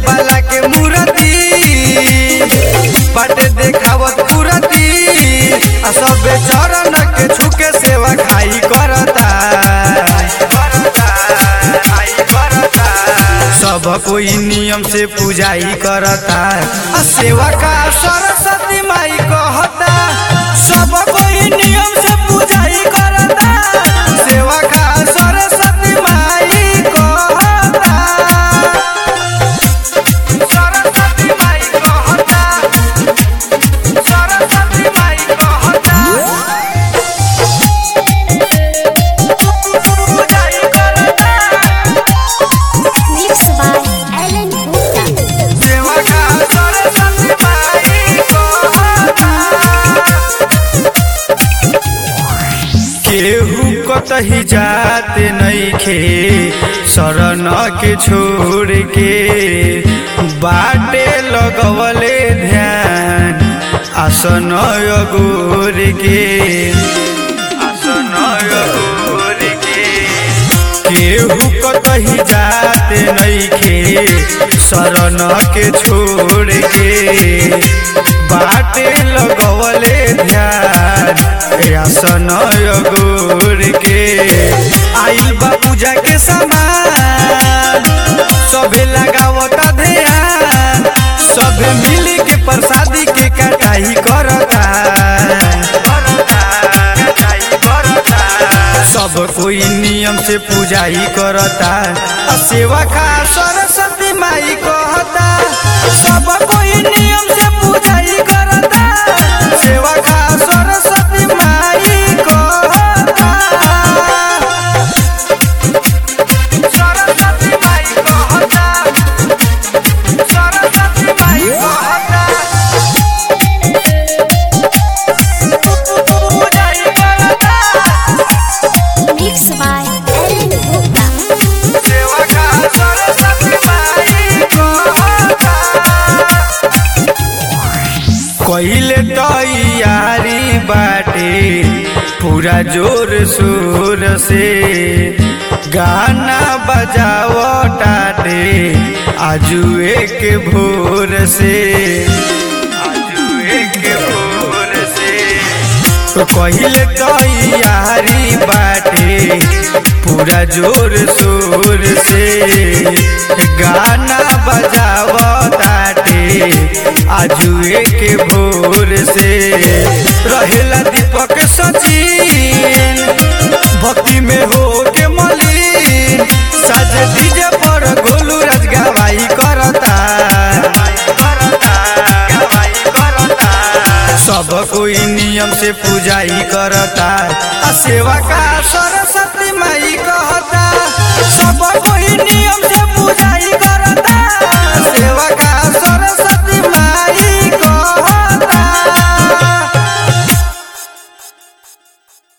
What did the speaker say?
बाला के मूर्ति बाटे देखावत पूरती आ सबे चरण के छुके सेवा खाई करता सब कोई नियम से पूजाई करता आ सेवा का सरस्वती माई कहता सब कोई नियम से पूजाई करता सेवा का सरस्वती माई कहता सरस्वती माई कहता सरस्वती माई कहता पूजाई करता Mixed by Alan Gupta. सेवा का सरस्वती माई कहता केहू कतही जाते नइखे शरण के छोड़ के बाटे लगवले ध्यान आसन अगोर के आसन अगोर के केहू कतही जाते नइखे शरण के छोड़ के बाटे लगवले ध्यान आसन अगोर के आइल बा पूजा के सामान सबे लगावता ध्यान सबे मिल के प्रसादी के कटाई करता सब कोई नियम से पूजाई करता आ सेवा का सरस्वती माई कहता सब कोई नियम से पूजाई करता सेवा का सरस्वती माई कहता सरस्वती माई कहता सरस्वती माई कहता पूजाई करता Mixed by Alan Gupta. सेवा का सरस्वती माई कहता कहिले तैयारी बाटे पूरा जोर शोर से गाना बजाव टाटे आजुए के भोर से आजुए के भोर से तो कहिले तैयारी बाटे पूरा जोर शोर से गाना बजाव ताटे आजुए के भोर से रहेला दीपक सचिन भक्ति में हो के मलिन साज डीजे पर गोलू राज गवाई करता सब कोई नियम से पूजाई करता आ सेवा का सरस्वती माई कहता सब कोई नियम से पूजाई करता सेवा का सरस्वती